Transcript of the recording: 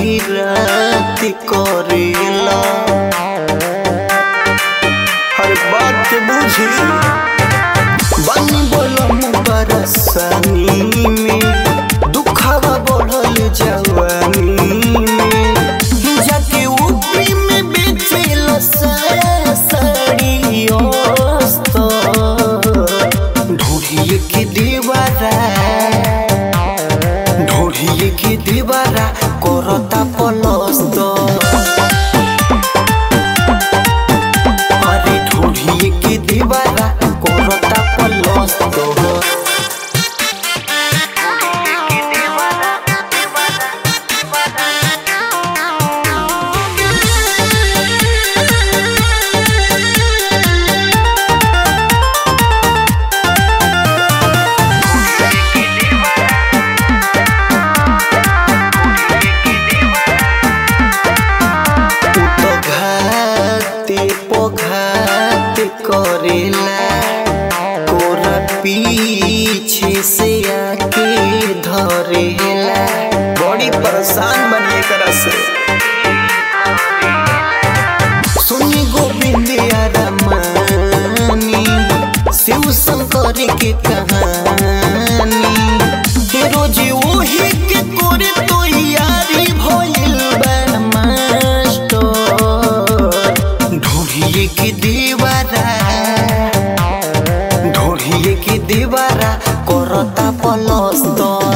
रात करेला हर बात बुझी बनी बोलम बरसानी में दुखावा बढ़ल जवानी में जाके ऊपरी में बेचेल साड़ी ढूढ़िए के दीवारा ढूढ़िए के दीवारा करता पलस्त अरे ढूढ़िए के दीवारा करता पलस्त तो घाते पोघाते करेला तोरा पीछे से आके धरेला बड़ी परेशान बनिए करा से सुनी गोविंद रमानी शिव शंकर के कहानी हे रोज वही के कोरे तो यारी भइल बा मास्टर ढूढ़िए के दीवारा ढूढ़िए के दीवारा करता पलस्त